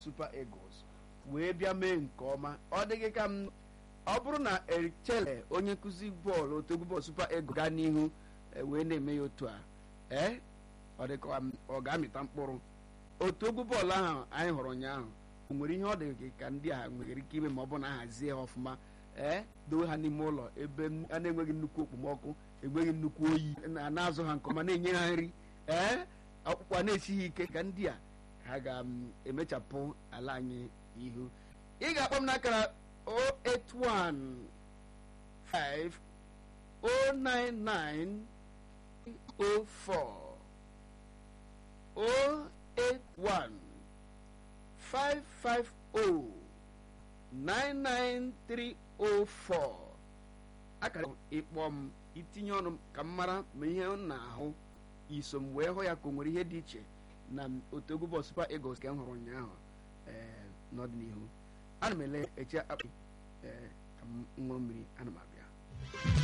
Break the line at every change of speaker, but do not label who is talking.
Super Eagles wee bịa mee nke ọma ọ dịghị ka m ọ bụrụ na Echele onye nkụzi bọọlụ otu egwu bọọlụ Super Eagles gaa n'ihu wee na-eme ya otu a ee ọ dịka ọ ga-amịta mkpụrụ otu egwu bọọlụ ahụ anyị hụrụ ụnyaahụ o nwere ihe ọ dị ka ndị a nwere ike ime ma ọ bụ na hazie ha ọfụma ee dowe ha n'ime ụlọ ebe a na-enweghị nnukwu okpomọkụ enweghị nnukwu oyi na-azụ ha nke ọma na-enye ha nri ee ọkpụkpa na-esighị ike ka ndị a ha ga-emechapụ ala anyị ihu ị ga-akpọ m n'akara 081509904 081 550 99304 akara ịkpọ m itinye ọnụ ka m mara ma ihe m na-ahụ iso m wee hụ ya ka o nwere ihe dị iche na otu egwu bọọlụ Super Eagles ka m hụrụ ụnyaahụ ee n'ọdịnihu ana m ele eche akpa ee ka m ṅụrụ mmiri ana m abịa